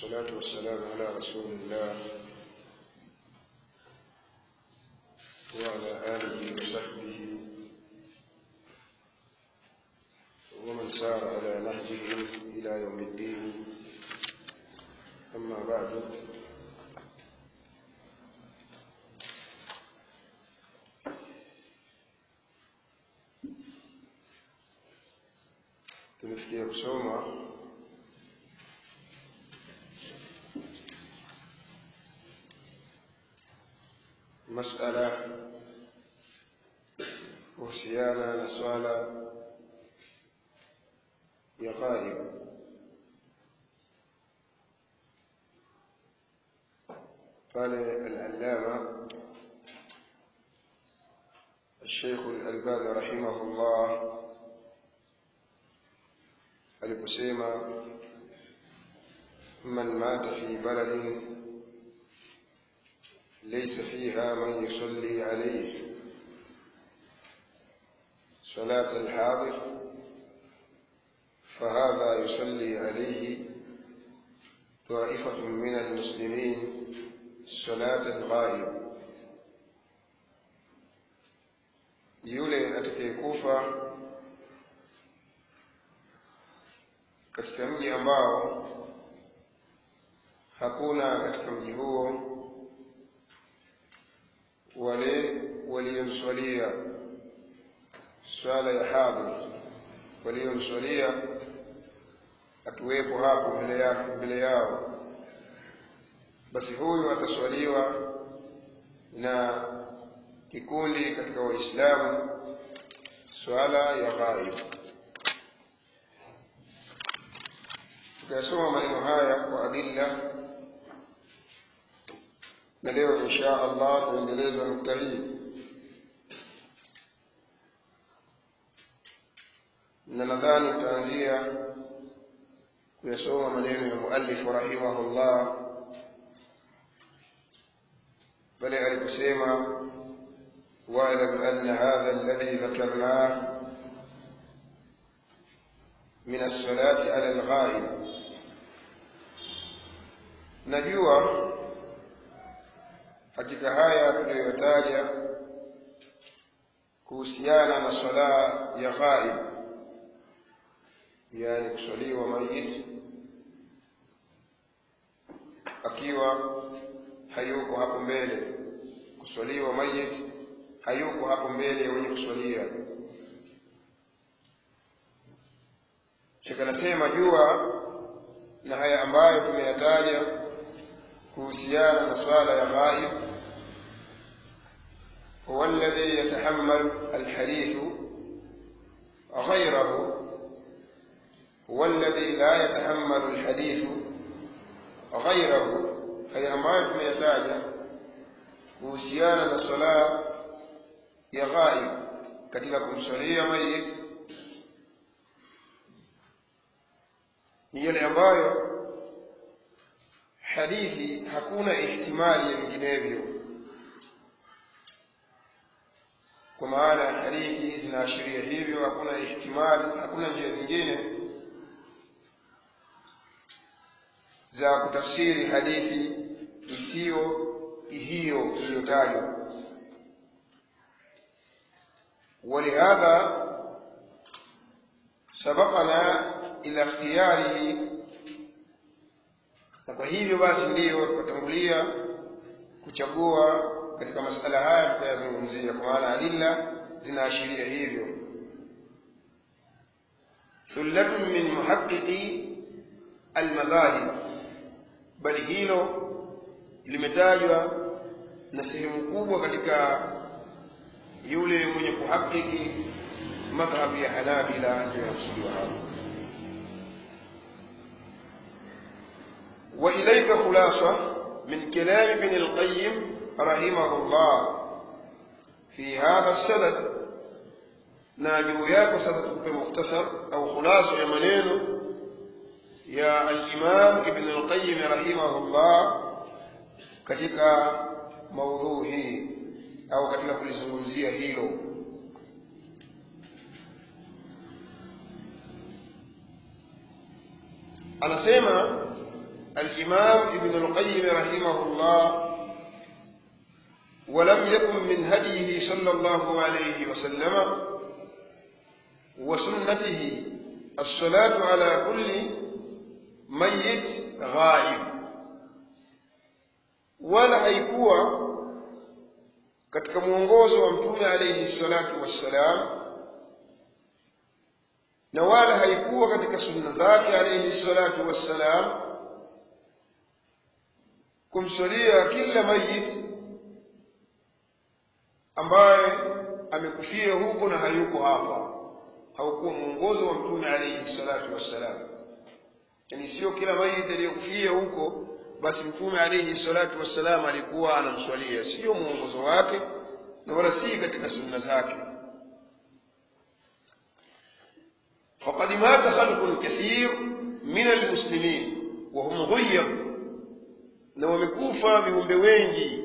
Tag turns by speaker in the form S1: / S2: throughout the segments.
S1: والصلاة والسلام على رسول الله وعلى آله وصحبه ومن سار على نهجه إلى يوم الدين أما بعد tumefikia kusoma masala kuhusiana na swala ya ghaib pale al-allama الشيخ الألباني رحمه الله aliposema man mata fi baladin laysa fiha man yusalli alayhi صلاة الحاضر فهذا يصلي عليه طائفة من المسلمين صلاة الغائب yule atakayekufa katika mji ambao hakuna katika mji huo wale waliomswalia swala ya hadhir waliomswalia akiwepo hapo mbele yake mbele yao basi huyu ataswaliwa na kikundi katika waislamu swala ya ghaib tukayasoma maneno haya kwa adilla na leo insha allah tuendeleza nukta hii na nadhani tutaanzia kuyasoma maneno ya muallifu rahimahullah pale aliposema واعلم أن هذا الذي ذكرناه من الصلاة على الغائب najua katika haya tuliyotaja kuhusiana na swala ya ghaib yani kuswaliwa mayit akiwa hayuko hapo mbele kuswaliwa mayit hayuko hapo mbele wenye kuswalia shekh anasema jua na haya ambayo tumeyataja kuhusiana na swala ya ghaib huwa alladhi yatahammal alhadithu غيره هو الذي لا يتحمل الحديث غيره haya ambayo tumeyataja kuhusiana na swala ya ghaib katika kumswalia mayit ni yale ambayo hadithi hakuna ihtimali ya vinginevyo kwa maana hadithi zinaashiria hivyo hakuna ihtimali hakuna njia zingine za kutafsiri hadithi isiyo hiyo iliyotajwa ولهذا سبقنا إلى اختياره na kwa hivyo basi ndiyo tukatangulia kuchagua katika masala haya tukayazungumzia kwa maana adilla zinaashiria hivyo thullatun min muhaqiqi almadhahib bali hilo limetajwa na sehemu kubwa katika yule mwenye kuhakiki madhhabu ya Hanabila ndio yakusudiwa hapo. وإليك خلاصة من كلام ابن القيم رحمه الله في هذا السند ناجو yako sasa tukupe mukhtasar au khulasa ya maneno ya al-Imam Ibn al-Qayyim rahimahullah katika maudhui hii au katika kulizungumzia hilo anasema الإمام ابن القيم رحمه الله ولم يكن من هديه صلى الله عليه وسلم وسنته الصلاة على كل ميت غائب wala haikuwa katika mwongozo wa mtume alayhi salatu wassalam na wala haikuwa katika sunna zake alayhi salatu wassalam kumswalia kila mayit ambaye amekufia huko na hayuko hapa haukuwa mwongozo wa mtume alayhi salatu wassalam yani sio kila mayit aliyokufia huko basi mtume alayhi salatu wassalam alikuwa anamswalia sio mwongozo wake na wala si katika sunna zake فقد مات خلق كثير من المسلمين وهم غيب na wamekufa viumbe wengi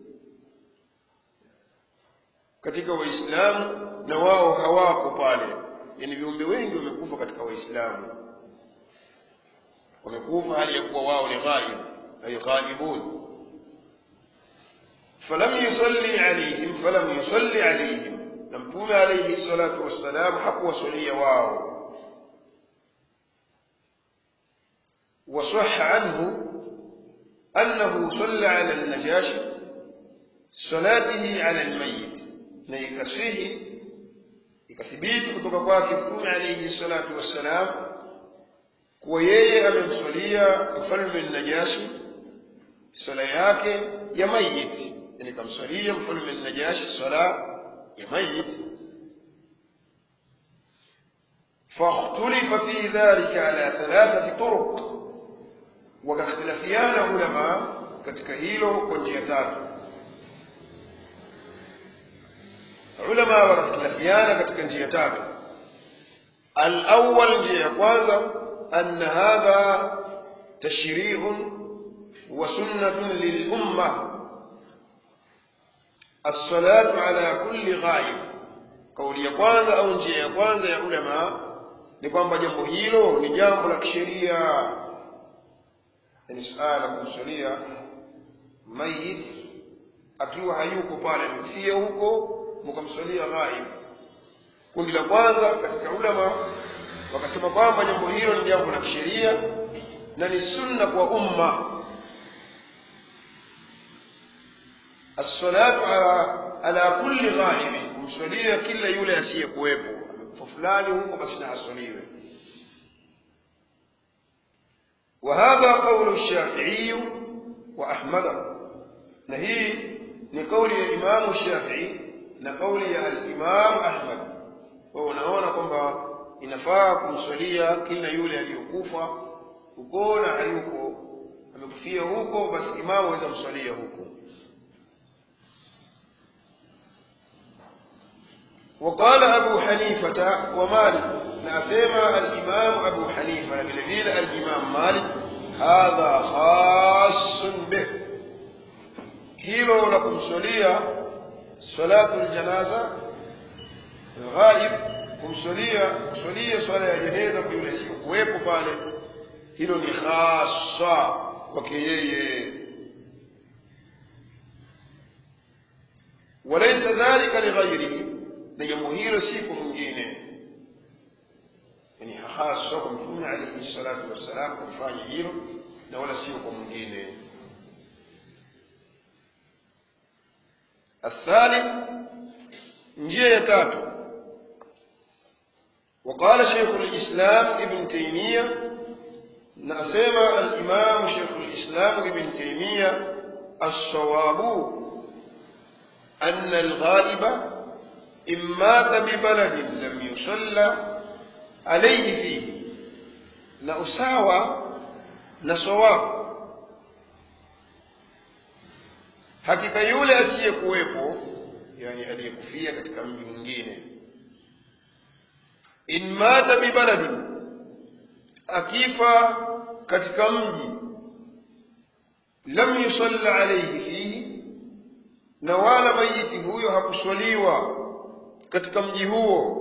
S1: katika waislamu na wao hawako pale yani viumbe wengi wamekufa katika waislamu wamekufa hali ya kuwa wao ni ghaib ay ghaibun falam yusalli alayhim falam yusalli alayhim na mtume alayhi salatu wassalam hakuwasalia wao وصح عنه أنه صلى على النجاشي صلاته على الميت na ikasihi ikathibiti kutoka kwake mtume alayhi salatu wassalam kuwa yeye amemswalia mfalme najashi swala yake ya mayit yani kamswalia mfalme najashi swala ya mayit فاختلف في ذلك على ثلاثة طرق wakakhtilafiana ulama katika hilo kwa njia tatu ulama wakakhtilafiana katika njia tatu alawal njia ya kwanza anna hadha tashri'un wa sunnatun lilumma الصلاة على كل غائب kauli ya kwanza au njia ya kwanza ya ulama ni kwamba jambo hilo ni jambo la kisheria ni suala la kumswalia mayit akiwa hayuko pale amefia huko mkamswalia ghaib kundi la kwanza katika ulama wakasema kwamba jambo hilo ni jambo la kisheria na ni sunna kwa umma الصلاة على على كل غائب kumswalia kila yule asiyekuwepo amekufa fulani huko basi na aswaliwe وهذا قول الشافعي وأحمد نهي لقول الإمام الشافعي لقول الإمام أحمد ونهونا kwamba inafaa kumswalia kila yule aliyokufa huko na hayuko amekufia huko basi imamu aweza mswalia huko وقال أبو حنيفة ومالك ناسما الإمام أبو حنيفة بالذين الإمام مالك هذا خاص به هيلو لكم سوليا صلاة الجنازة الغائب kumswalia kuswalia swala ya jeneza kwa yule sikuwepo pale hilo ni hasa kwake yeye walaysa dhalika lighairihi na jambo hilo si kwa mwingine yani hasa kwa mtume alayhi salatu wassalam kufanya hilo na wala sio kwa mwingine الثالث njia ya tatu وقال شيخ الإسلام ابن تيمية نأسيما الإمام شيخ الإسلام ابن تيمية الصواب أن الغائب إن مات ببلد لم يصلى عليه فيه نأساوى نصواب hakika yule asiyekuwepo yani aliyekufia katika mji mwingine in mata bibaladin akifa katika mji lam yusalla alayhi fihi na wala mayiti huyo hakuswaliwa katika mji huo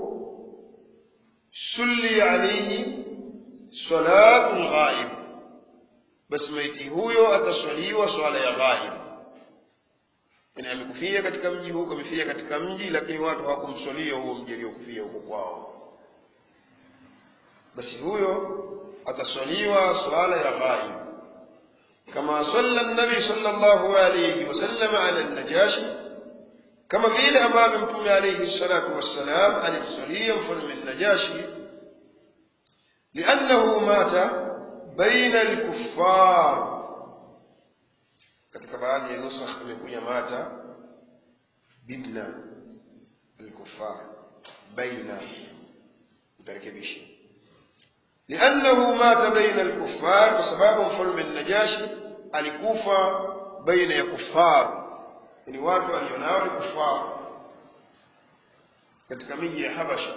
S1: sulli alayhi salatu lghaib basi maiti huyo ataswaliwa swala ya ghaib yani amekufia katika mji huko amefia katika mji lakini watu hawakumswalia huo mji aliyokufia huko kwao basi huyo ataswaliwa swala ya ghaib kama salla nabi sallallahu alayhi wasallam ala najashi kama vile ambavyo mtume alayhi salatu wassalam alimswalia mfalme najashi liannahu mata baina alkuffar katika baadhi ya nusakh imekuja mata bibna alkuffar baina utarekebisha liannahu mata baina alkuffar kwa sababu mfalme najashi alikufa baina ya kuffar ni watu walionao ni kuffar katika miji ya habasha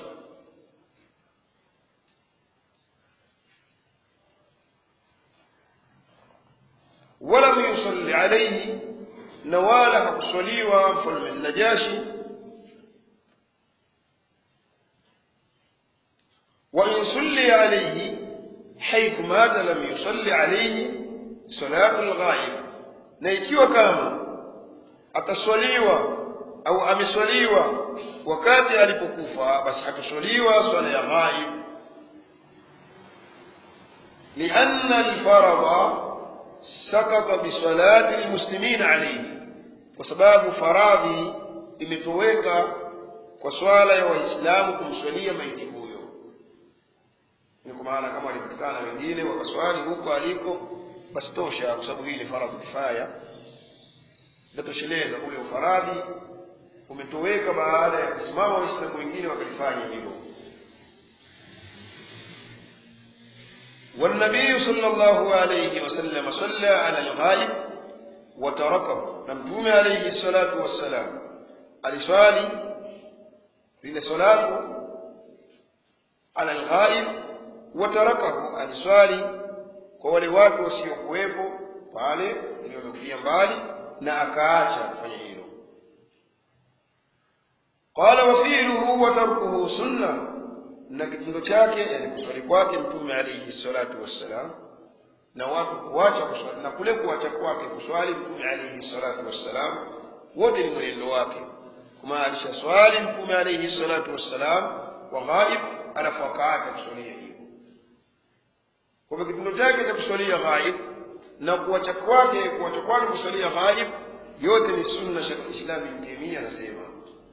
S1: ولم يصلي عليه نوال حقصليوا مفلم النجاشي وإن صلي عليه حيث مات لم يصلي عليه صلاة الغائب na ikiwa kama ataswaliwa au ameswaliwa wakati alipokufa basi hataswaliwa swala ya ghaib lianna alfaradha sakata bisalati lmuslimin alayhi kwa sababu faradhi imetoweka kwa swala ya waislamu kumswalia maiti huyo ni kwa maana kama walipatikana wengine wakaswali huko aliko basi tosha kwa sababu hii ni faradhi kifaya inatosheleza ule ufaradhi umetoweka baada ya kusimama waislamu wengine wakalifanya hilo والنبي صلى الله عليه وسلم صلى على الغائب وتركه نمتوم عليه الصلاة والسلام aliswali zile salatu ala alghaib watarakahu aliswali kwa wale watu wasiokuwepo pale waliomekufia mbali na akaacha kufanya hilo qala wafiluhu wa tarkuhu sunna na kitendo chake yani kuswali kwake mtume alayhi salatu wassalam na watu kuacha kuswali na kule kuacha kwake kuswali mtume alayhi salatu wassalam wote ni mwenendo wake kama alishaswali mtume alayhi salatu wassalam wa ghaib alafu akaacha kuswalia hiyo kwa hivyo kitendo chake cha kuswalia ghaib na kuacha kwake kuacha kwake kuswalia ghaib yote ni sunna Sheikh Islam Ibn Taymiyyah anasema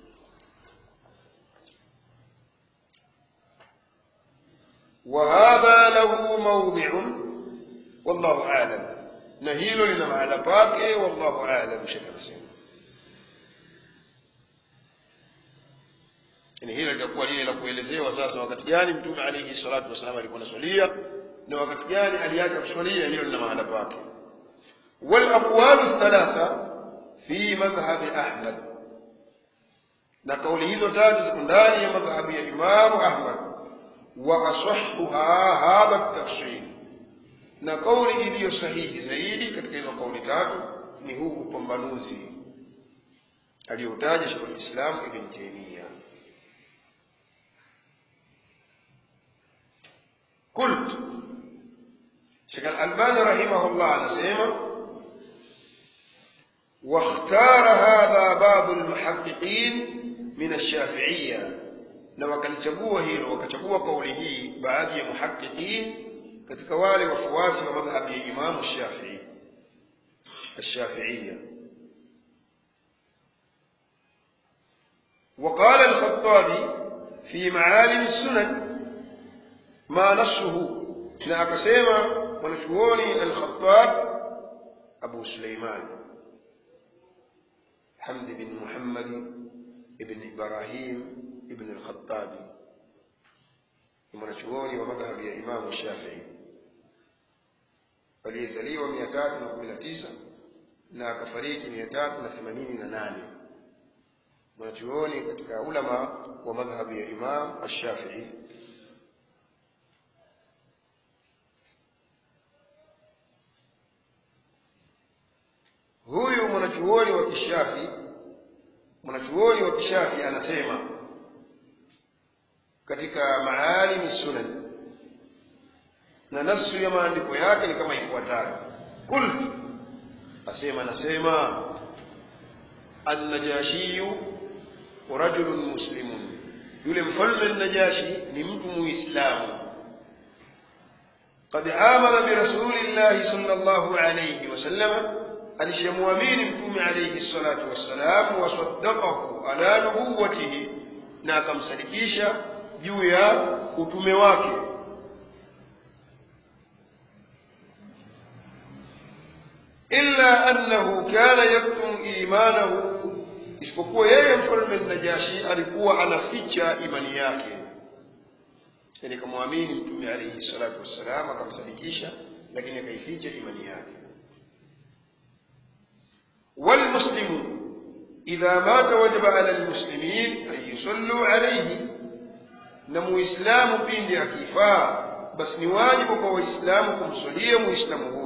S1: وهذا له موضع والله أعلم نهيل لنا على باكي والله أعلم شكل سنة yani hilo litakuwa lile la kuelezewa sasa wakati gani mtume alayhi salatu wasallam alikuwa anaswalia na wakati gani aliacha kuswalia hilo lina mahala pake wal aqwalu thalatha fi madhhabi ahmad na kauli hizo tatu ziko ndani ya madhhabu ya imamu ahmad واصحها هذا التفصيل na kauli iliyo sahihi zaidi katika hizo kauli tatu ni huu upambanuzi aliyotaja Sheikh Islam Ibn Taymiyyah قلت Sheikh Al-Albani rahimahullah anasema واختار هذا بعض المحققين من الشافعيه na wakalichagua hilo wakachagua kauli hii baadhi ya muhaqiqin katika wale wafuasi wa madhhabi ya Imam Shafi'i الشافعية وقال الخطابي في معالم السنن ما نصه na akasema mwanachuoni al-Khattab Abu Suleiman Hamd bin Muhammad ibn Ibrahim ibn al-Khattabi ni mwanachuoni wa madhhabi ya Imamu Shafii aliyezaliwa mia tatu na kumi na tisa na akafariki mia tatu na themanini na nane mwanachuoni katika ulama wa madhhabi ya Imam Ashafii huyu mwanachuoni wa kishafi mwanachuoni wa kishafi anasema katika maalim sunan na nasu ya maandiko yake ni kama ifuatavyo qult asema nasema annajashiyu rajulun muslimun yule mfalme najashi ni mtu muislamu قد آمن برسول الله صلى الله عليه وسلم alishamwamini mtume alayhi salatu wassalam wasaddaqahu ala nubuwatihi na akamsadikisha juu ya utume wake illa annahu kana yaktum imanahu isipokuwa yeye mfalme najashi alikuwa anaficha imani yake yani kamwamini mtume alayhi salatu wassalam akamsadikisha lakini akaificha imani yake والمسلم إذا مات وجب على المسلمين أن يصلوا عليه نمو إسلام بين أكيفا بس نواجب كو إسلام كم صليم إسلام هو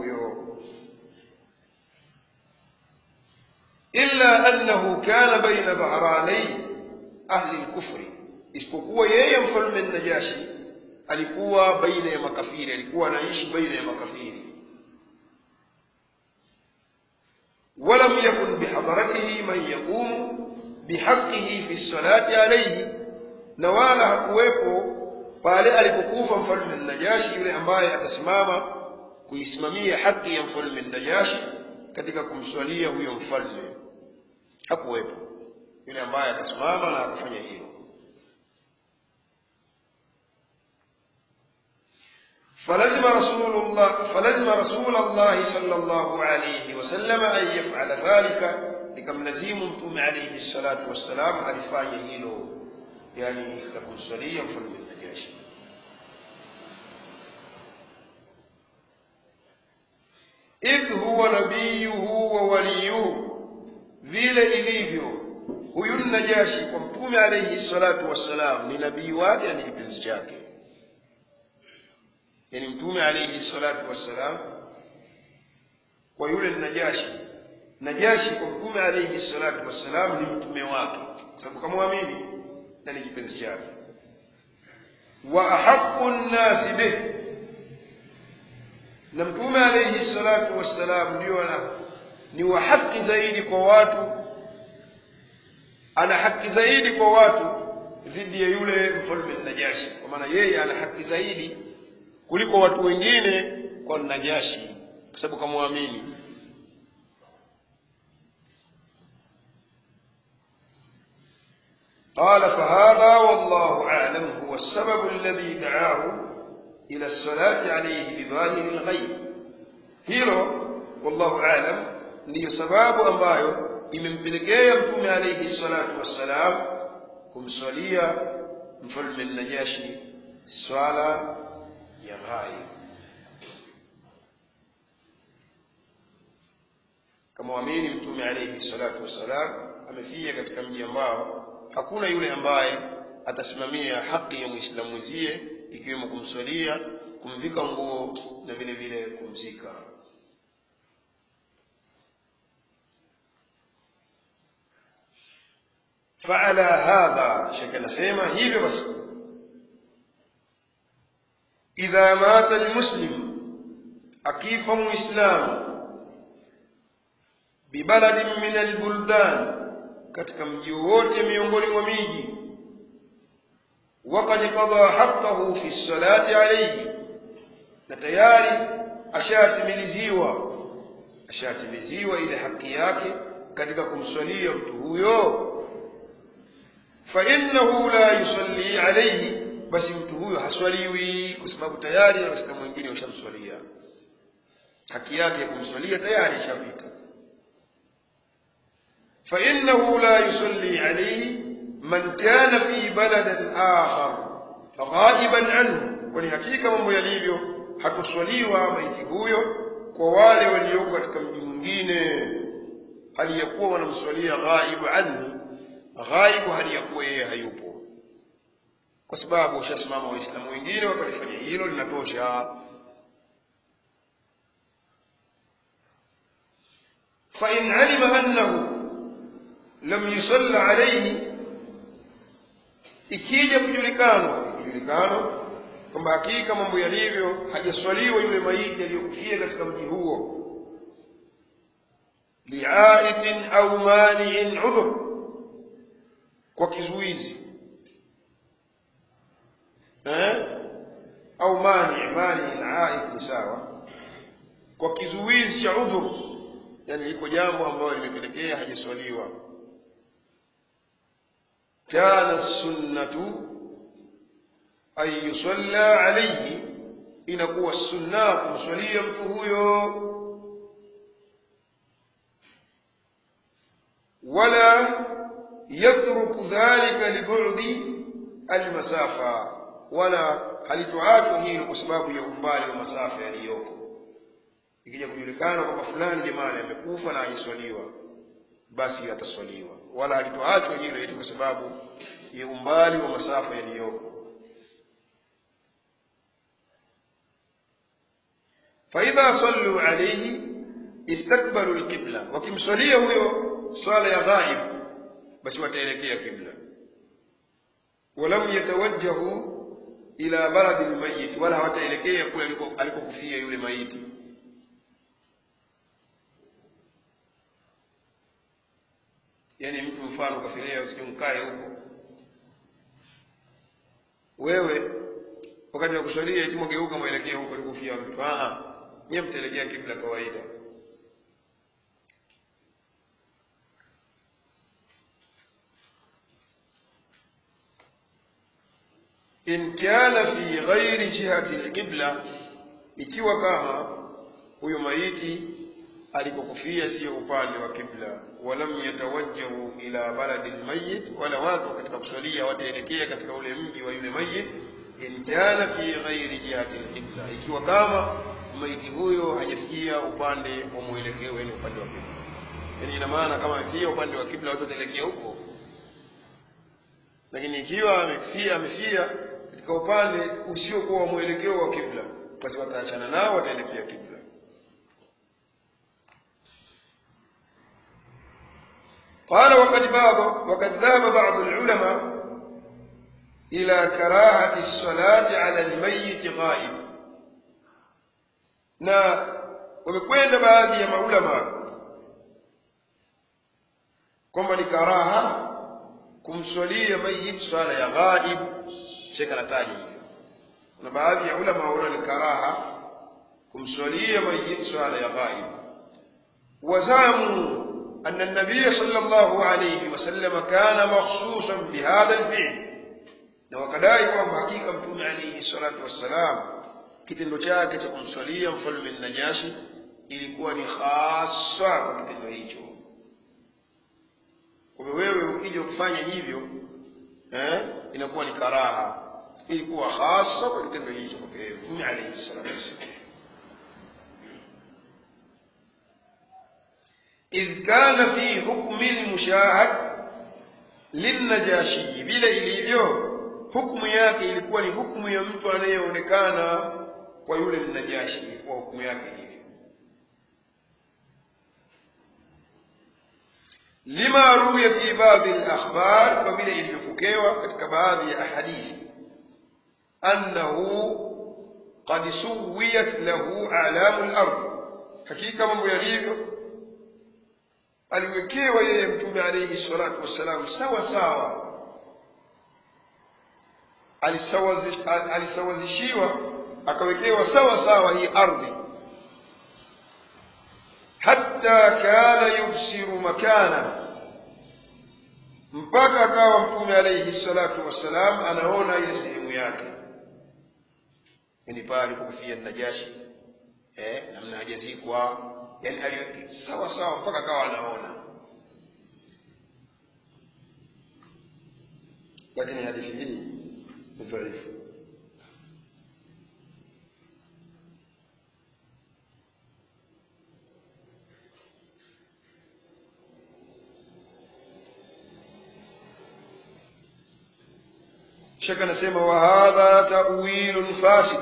S1: إلا أنه كان بين ظهراني أهل الكفر isipokuwa yeye mfalme najashi alikuwa baina ya makafiri alikuwa anaishi baina ya makafiri ولم يكن بحضرته من يقوم بحقه في الصلاة عليه na wala hakuwepo pale alipokufa mfalme najashi yule ambaye atasimama kuisimamia haki ya mfalme najashi katika kumswalia huyo mfalme hakuwepo yule ambaye atasimama na akafanya hilo فلزم رسول الله فلزم رسول الله صلى الله عليه وسلم أن يفعل ذلك لكم لزيم متوم عليه الصلاة والسلام alifanya hilo yani la kumswalia mfalme Najashi idh huwa nabiyuhu wa waliyuhu vile ilivyo huyu Najashi kwa mtume alayhi salatu wassalam ni nabii wake na ni kipenzi chake yani mtume alayhi salatu wassalam kwa yule najashi najashi kwa mtume alayhi salatu wassalam ni mtume wake kwa sababu kamwamini na ni kipenzi chake wa ahaqqu nnasi bih na mtume alayhi salatu wassalam ndio ana ni wa haki zaidi kwa watu ana haki zaidi kwa watu dhidi ya yule mfalme najashi kwa maana yeye ana haki zaidi kuliko watu wengine kwa Najashi kwa sababu kamwamini. قال فهذا والله أعلم هو السبب الذي دعاه إلى الصلاة عليه بظاهر الغيب hilo wallahu alam ndiyo sababu ambayo imempelekea mtume alayhi salatu wassalam kumswalia mfalme najashi swala ya ghaib kama waamini mtume alayhi salatu wassalam amefia katika mji ambao hakuna yule ambaye atasimamia haki ya muislamu mwenzie ikiwemo kumswalia kumvika nguo na vile vile kumzika فعلى هذا شكل سيما هي بس إذا مات المسلم أكيف مسلم ببلد من البلدان katika mji wote miongoni mwa miji وقد قضى حقه في الصلاة عليه na tayari ashatimiliziwa ashatimiliziwa ile haki yake katika kumswalia mtu huyo فإنه لا يصلي عليه basi mtu huyo haswaliwi kwa sababu tayari waislamu wengine washamswalia haki yake ya kumswalia tayari ishapita فإنه لا يصلي عليه من كان في بلد آخر غائبا عنه kwani hakika mambo yalivyo hatuswaliwa maiti huyo kwa wale walioko katika mji mwingine hali ya kuwa wanamswalia ghaibu anhu ghaibu hali ya kuwa yeye hayupo kwa sababu ushasimama waislamu wengine wakalifanya hilo linatosha فإن علم أنه لم يصلى عليه ikija kujulikana kujulikana kwamba hakika mambo yalivyo hajaswaliwa yule maiti aliyokufia katika mji huo liaitin au maniin udhur kwa kizuizi eh? au mani mani na aik ni sawa kwa kizuizi cha udhur yani liko jambo ambalo limepelekea hajaswaliwa kana sunnatu an yusalla alayhi inakuwa sunna kumswalia mtu huyo wala yatruku dhalika libudi almasafa wala halitoachwa hilo kwa sababu ya umbali wa masafa yaliyoko ikija kujulikana kwamba fulani jamani amekufa na hajaswaliwa basi ataswaliwa wala halitoachwa hilo eti kwa sababu ya umbali wa masafa yaliyoko faidha sallu alayhi istakbalu lqibla wakimswalia huyo swala ya ghaib basi wataelekea kibla walam yatawajjahu ila baladi lmayit wala hawataelekea kule alikokufia yule maiti yaani mtu mfano kafilia usije mkae huko wewe wakati wa kuswalia eti mwageuka mwelekee huko alikofia mtu nyiye mtaelekea kibla kawaida in kana fi ghairi jihati alqibla ikiwa kama huyo maiti alikokufia siyo upande wa kibla walam yatawajjahu ila baladi almayyit wala watu katika kuswalia wataelekea katika ule mji wa yule mayit in kana fi ghairi jihati alqibla ikiwa kama maiti huyo hajafikia upande wa mwelekeo yani upande wa kibla yani ina maana kama amefikia upande wa kibla watu wataelekea huko lakini ikiwa amefia amefia katika upande usiokuwa wa mwelekeo wa kibla basi wataachana nao wataelekea kibla قال وقد باب وقد ذهب بعض العلماء إلى كراهة الصلاة على الميت غائب na wamekwenda baadhi ya maulama kwamba ni karaha kumswalia mayit swala ya ghaib shekh anataja hivyo na baadhi ya ulama waona ni karaha kumswalia mayit swala ya ghaib wazamu أن النبي صلى الله عليه وسلم كان مخصوصا بهذا الفعل na wakadai kwamba hakika mtume alaihi salatu wassalam kitendo chake cha kumswalia mfalme najashi ilikuwa ni hasa kwa kitendo hicho kwa wewe ukija kufanya hivyo eh, inakuwa ni karaha ilikuwa hasa kwa kitendo hicho kwa mtume alaihi salatu wassalam إذ كان في حكم المشاهد للنجاشي bila ilivyo hukumu yake ilikuwa ni hukumu ya mtu anayeonekana kwa yule najashi ilikuwa hukumu yake hivyo lima ruya fi baadhi al-akhbar kwa vile ilivyopokewa katika baadhi ya ahadithi annahu qad suwiyat lahu a'lamu al-ard hakika mambo yalivyo aliwekewa yeye mtume alayhi salatu wassalam sawa sawa alisawazishiwa akawekewa sawa sawa hii ardhi hatta kana yubsiru makana mpaka akawa mtume alayhi salatu wassalam anaona ile sehemu yake yani pale alipokufia najashi eh namna hajazikwa yani aliweka sawa sawa mpaka akawa anaona lakini hadithi hii ni dhaifu shaka anasema wa hadha ta'wilun fasid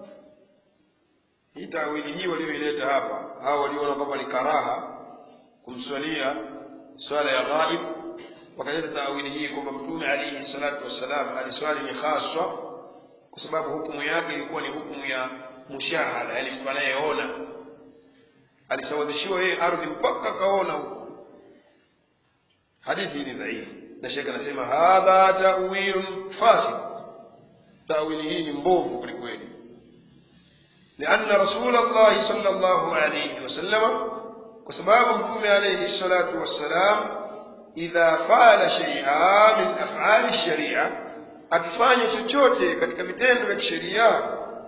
S1: hii tawili hii walioileta hapa hao waliona kwamba ni karaha kumswalia swala ya ghaib wakaleta tawili hii kwamba mtume alayhi salatu wassalam aliswali ni haswa kwa sababu hukumu yake ilikuwa ni hukumu ya mushahada yani mtu anayeona alisawazishiwa yeye ardhi mpaka akaona huko hadithi hii ni dhaifu na shekhe anasema hadha tawilun fasid tawili hii ni mbovu kwelikweli لأن رسول الله صلى الله عليه وسلم وسباب مفهوم عليه الصلاة والسلام إذا فعل شيئا من أفعال الشريعة akifanya chochote katika vitendo vya kisheria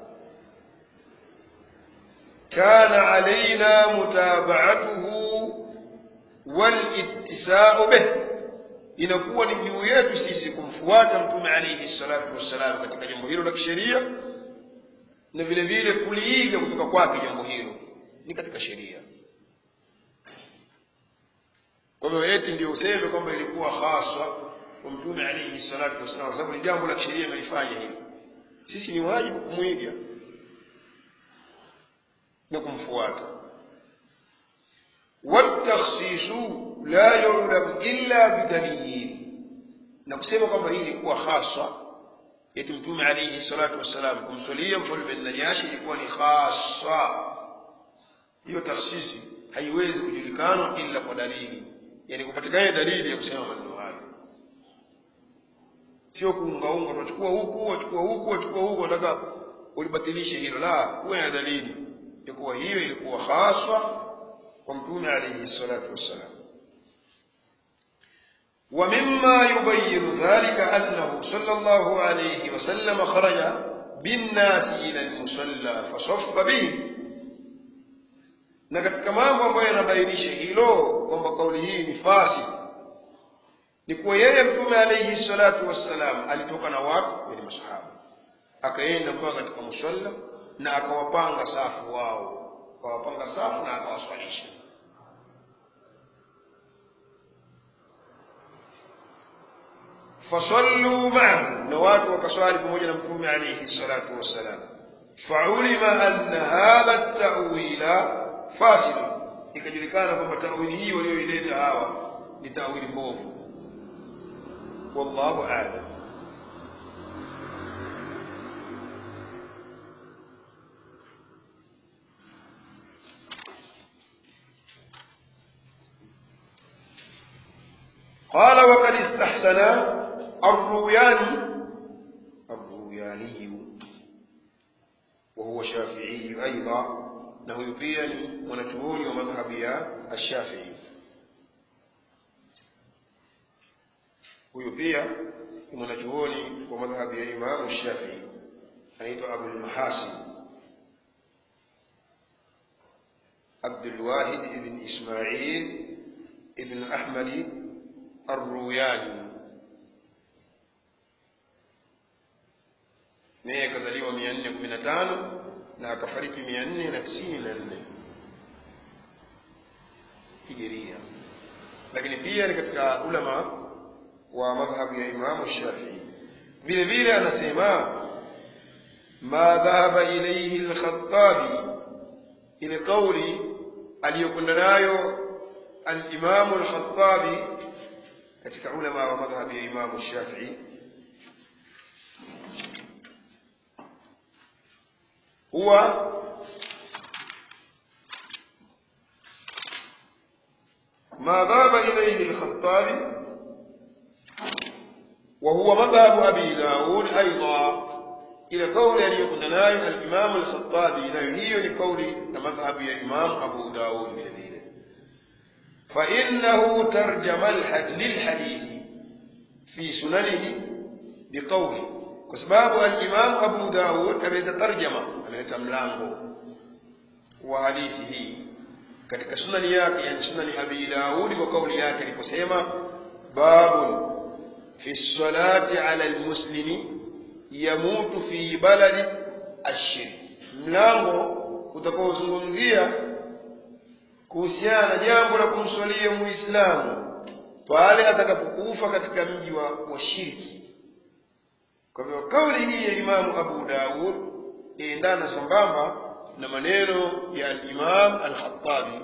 S1: kana alaina mutabaatuhu walittisau bih inakuwa ni juu yetu sisi kumfuata mtume alaihi salatu wassalam katika jambo hilo la kisheria na vile vile kuliiga kutoka kwake jambo hilo ni katika sheria kwa hivyo eti ndio useme kwamba ilikuwa haswa kwa mtume alaihi salatu wassalam kwa sababu ni jambo la kisheria amelifanya hili sisi ni wajibu kumwiga na kumfuata watakhsisu la yulam illa bidalil na kusema kwamba hii ilikuwa haswa eti mtume alaihi salatu wassalam kumswalia mfalme najashi ilikuwa ni khasa hiyo takhsisi haiwezi kujulikanwa illa kwa dalili yani kupatikana dalili ya kusema maneno hayo sio kuungaunga tunachukua huku wachukua huku wachukua huku nataka ulibatilishe hilo la kuwe na dalili ya kuwa hiyo ilikuwa haswa kwa mtume alaihi salatu wassalam ومما يبين ذلك أنه صلى الله عليه وسلم خرج بالناس إلى المصلى فصف بهم na katika mambo ambayo yanabainisha hilo kwamba kauli hii ni fasi ni kuwa yeye mtume alaihi salatu wassalam alitoka na watu yani masahaba akaenda mpaka katika musalla na akawapanga safu wao akawapanga safu na akawaswalisha fasallu maahu na watu wakaswali pamoja na mtume alaihi salatu wassalam faulima anna hadha tawila fasid ikajulikana kwamba tawili hii walioileta hawa ni tawili mbovu wallahu alam قال وقد استحسن الروياني الروياني وهو شافعي أيضا na huyu pia ni mwanachuoni wa madhhabi ya ashafii huyu pia ni mwanachuoni wa madhhabi ya imamu shafii anaitwa abulmahasin abdulwahid ibn ismail ibn ahmadi arruyani naye akazaliwa mia nne kumi na tano na akafariki mia nne na tisini na nne hijiria lakini pia ni katika ulama wa madhhabu ya imamu shafii vile vile anasema ma dhahaba ilaihi lkhatabi ile kauli aliyokwenda nayo alimamu lkhatabi katika ulama wa madhhabu ya imamu shafii هو ما ذهب إليه الخطابي وهو مذهب أبي داود أيضا إلى قول أن يكون نايم الإمام الخطابي نهي لقول مذهب الإمام أبو داود بجديد فإنه ترجم للحديث في سننه بقوله kwa sababu alimamu abu daud ameleta tarjama ameleta mlango wa hadithi hii katika sunani yake yani sunani abi daudi kwa kauli yake aliposema babun fi lsalati ala lmuslimi yamutu fi baladi ashirki mlango utakaozungumzia kuhusiana na jambo la kumswalia muislamu pale atakapokufa katika mji wa, wa shirki kwa hivyo kauli hii ya imamu abu daud iendana sambamba na maneno ya alimam alkhatabi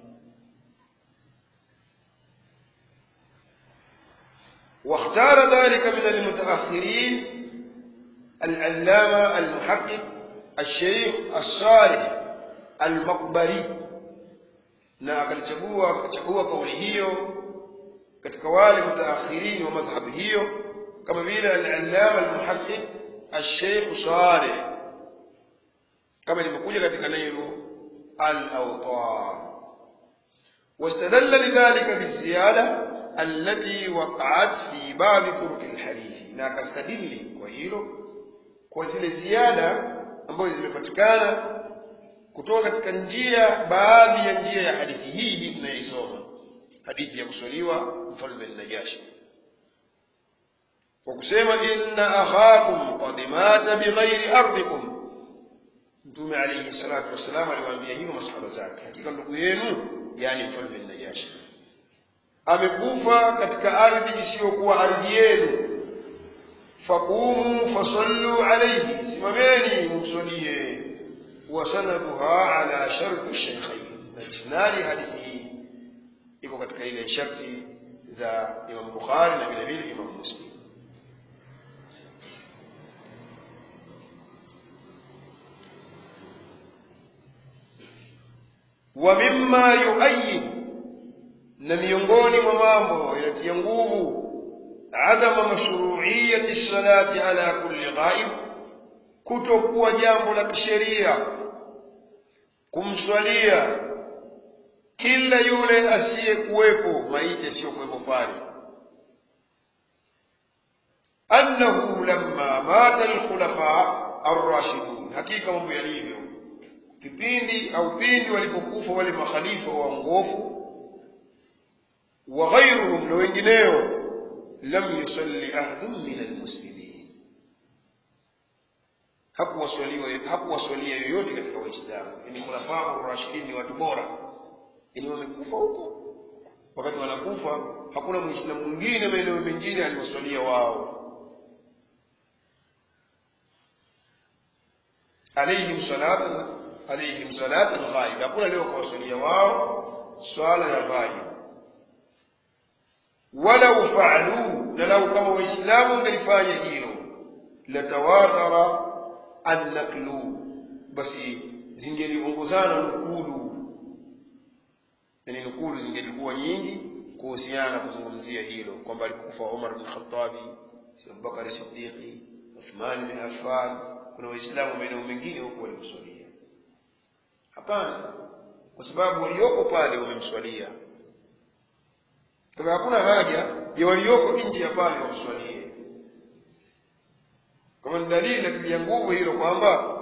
S1: واختار ذلك من المتأخرين العلامة المحقق الشيخ الصالح المقبري na akalichagua akachagua kauli hiyo katika wale mutaakhirin wa madhhabi hiyo kama vile al-allama al-muhaddith al-sheikh Saleh kama ilivyokuja katika nailu al-awtar واستدل لذلك بالزيادة التي وقعت في باب طرق الحديث na akastadili kwa hilo kwa zile ziada ambazo zimepatikana kutoka katika njia baadhi ya njia ya hadithi hii hii tunayoisoma hadithi ya kuswaliwa mfalme Najashi kwa kusema inna akhakum qad mata bighairi ardikum mtume alayhi salatu wassalam aliwaambia hivyo masahaba zake hakika ndugu yenu yani mfalme Najashi amekufa katika ardhi isiyokuwa ardhi yenu faqumu fasallu alayhi simameni mumsalie wa sanaduha ala sharti shaykhain na isnadi hadithi hii iko katika ile sharti za Imam Bukhari na vile vile Imam Muslim wa mimma yuayyid na miongoni mwa mambo yanatia nguvu adama mashru'iyyati salati ala kulli ghaib kutokuwa jambo la kisheria kumswalia kila yule asiyekuwepo maiti asiyokuwepo pale annahu lamma mata alkhulafa arrashidun hakika mambo yalivyo kipindi au pindi walipokufa wale makhalifa waongofu wa ghairuhum na wengineo lam yusalli ahadun min almuslimin hakuwaswalia hakuwaswalia yoyote katika waislamu yani khulafa ar-rashidin ni watu bora yani wamekufa huko wakati wanakufa hakuna muislamu mwingine maeneo mengine aliwaswalia wao alaihim salatu alaihim salatu ghaib hakuna leo kuwaswalia wao swala ya ghaib walau faalu na lau kama waislamu ngalifanya hilo latawatara annaklu basi zingeliongozana nukulu yani nukulu zingelikuwa nyingi kuhusiana kuzungumzia hilo kwamba alikufa Umar bin Khattabi Abubakar Siddiqi Uthman bin Affan kuna waislamu maeneo mengine huko walimswalia hapana kwa sababu walioko pale wamemswalia kwa hakuna haja ya walioko nje ya pale wamswalie kama ni dalili natilia nguvu hilo kwamba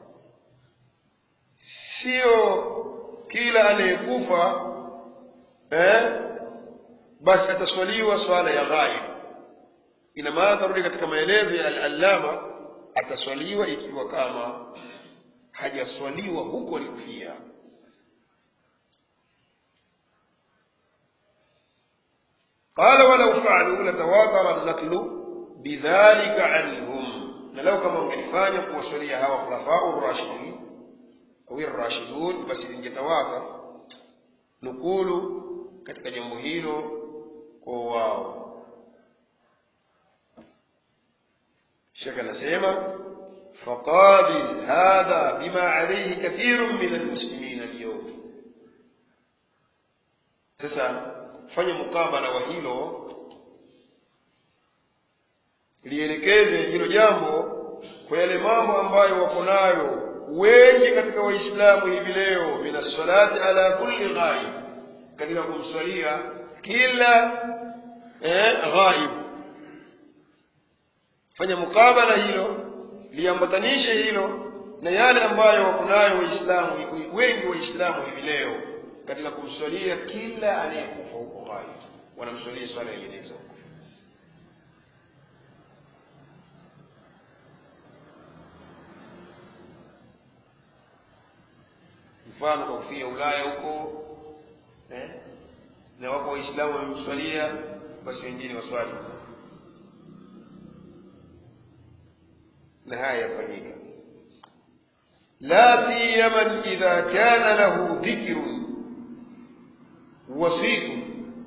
S1: sio kila anayekufa eh, basi ataswaliwa swala ya ghaib ina maana tarudi katika maelezo ya al-allama ataswaliwa ikiwa kama hajaswaliwa huko alikufia قال ولو فعلوا لتواتر النقل بذلك عنهم na lau kama wangelifanya kuwaswalia hawa khulafau rashidin au rashidun basi lingetawatar nukulu katika jambo hilo kwa wao shekh anasema faqabil hadha bima alayhi kathirun min almuslimin alyawm sasa fanya mukabala wa hilo lielekeze hilo jambo kwa yale mambo ambayo wako nayo wengi katika waislamu hivi leo min salati ala kulli ghaib katika kumswalia kila eh, ghaib fanya mukabala hilo liambatanishe hilo na yale ambayo wako nayo waislamu wengi waislamu hivi leo katika kumswalia kila anayekufa huko ghaib wanamswalia swala ya jeneza huko mfano kwa kufia Ulaya huko eh? na wako waislamu wamemswalia basi wengine waswali na haya yafanyika la siyaman idha kana lahu dhikrun wasifu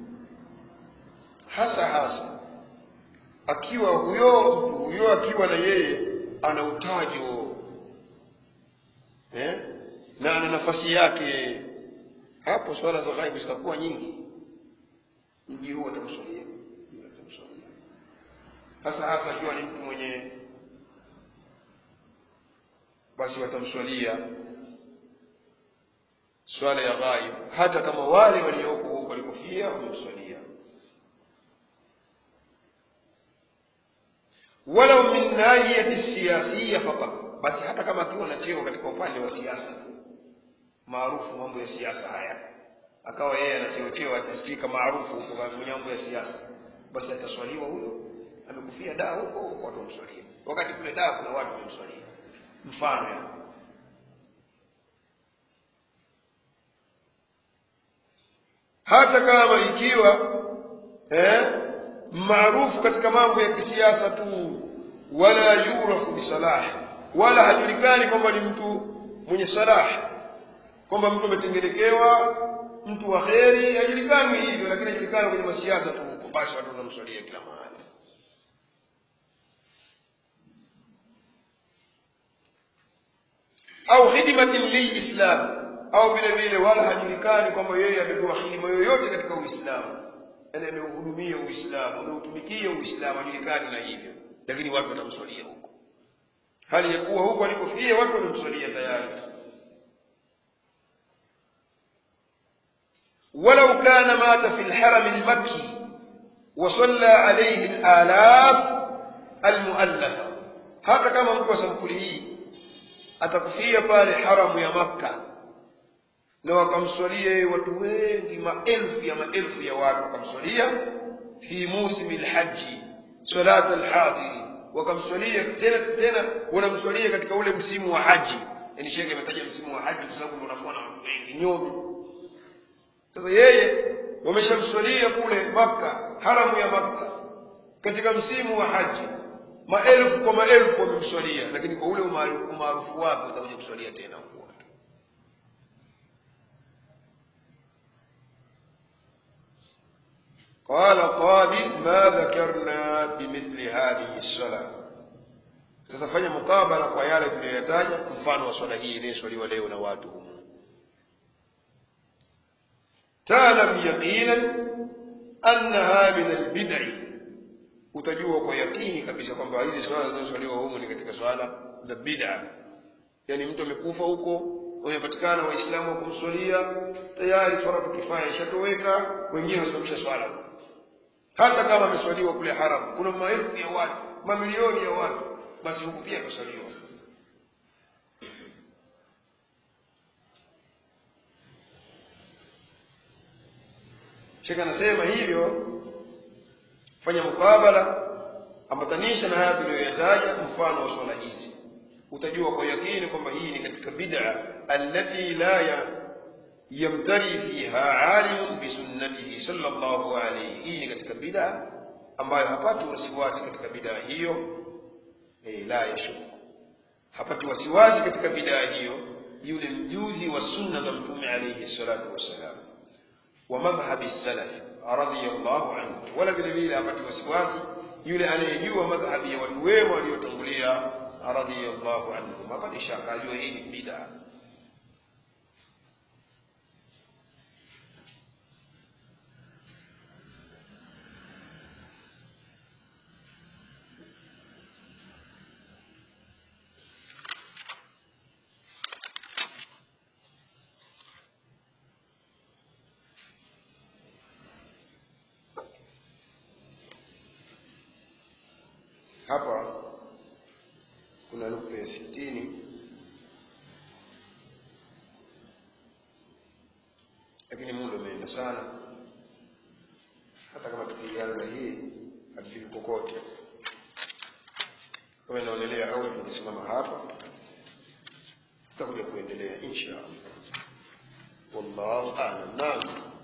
S1: hasa hasa akiwa huyo mtu huyo akiwa na yeye ana utajo eh? na ana nafasi yake hapo swala za ghaibu zitakuwa nyingi mji huu atamswalia atamswalia hasa hasa akiwa ni mtu mwenye basi watamswalia swala ya ghaib hata kama wale walioko huko walikofia wamemswalia walau min nahiyati siyasiya faqat basi hata kama akiwa na cheo katika upande wa siasa maarufu mambo ya siasa haya akawa yeye ana cheo cheo atasikika maarufu huko kwenye mambo ya siasa basi ataswaliwa huyo amekufia daa huko huko watu wamswalia wakati kule daa kuna watu wamemswalia mfano ya hata kama ikiwa eh, maarufu katika mambo ya kisiasa tu wala yurafu bisalahi wala hajulikani kwamba ni mtu mwenye salahi kwamba mtu ametengenekewa mtu wa kheri hajulikani hivyo lakini hajulikani kwenye masiasa tu huko basi watu wanamswalia kila mahali au khidmatin lilislam au vile vile wala hajulikani kwamba yeye ametoa hidima yoyote katika uislamu yani ameuhudumia uislamu ameutumikia uislamu hajulikani na hivyo lakini watu watamswalia huko hali ya kuwa huko alikofia watu wamemswalia tayari ولو كان مات في الحرم المكي وصلى عليه الآلاف المؤلفة hata kama mtu wa sampuli hii atakufia pale haramu ya makka na wakamswalia watu wengi maelfu ya maelfu ya watu wakamswalia fi musimi lhaji salat alhadiri wakamswalia tena tena wanamswalia katika ule msimu wa haji yani shekhe ametaja msimu wa haji kwa sababu ndio unakuwa na watu wengi nyomi sasa yeye wameshamswalia kule makka haramu ya makka katika msimu wa haji maelfu kwa maelfu wamemswalia lakini kwa ule umaarufu wake watakuja kuswalia tena huko watu قال قابل ما ذكرنا بمثل هذه الصلاة sasa fanya mukabala kwa yale tuliyoyataja mfano wa swala hii inayoswaliwa leo na watu humu تعلم يقينا أنها من البدع utajua kwa yakini kabisa kwamba hizi swala zinazoswaliwa humu ni katika swala za bid'a yani mtu amekufa huko wamepatikana waislamu wa kumswalia tayari faradhu kifaya ishatoweka wengine wasimamisha swala hata kama ameswaliwa kule haram kuna maelfu ya watu mamilioni ya watu basi huku pia ataswaliwa shekh anasema hivyo fanya mukabala ambatanisha na haya tuliyoyataja mfano wa swala hizi utajua kwa yakini kwamba hii ni katika bid'a allati la ya yamtari fiha alimun bisunnatihi sallallahu alayhi hii ni katika bid'a ambayo hapati wasiwasi katika bid'a hiyo eh, la yashuku hapati wasiwasi katika bid'a hiyo yule mjuzi wa sunna za mtume alayhi salatu wassalam wa madhhabi salaf radhiyallahu anhu wala vile vile hapati wasiwasi yule anayejua madhhabi ya watu wema waliotangulia radhiyallahu anhum hapati shaka ajua hii ni bid'a hapa kuna nukta ya sitini lakini muda umeenda sana hata kama tukianza hii hatufiki kokote kama inaonelea au tungesimama hapa tutakuja kuendelea insha allah wallahu alam naam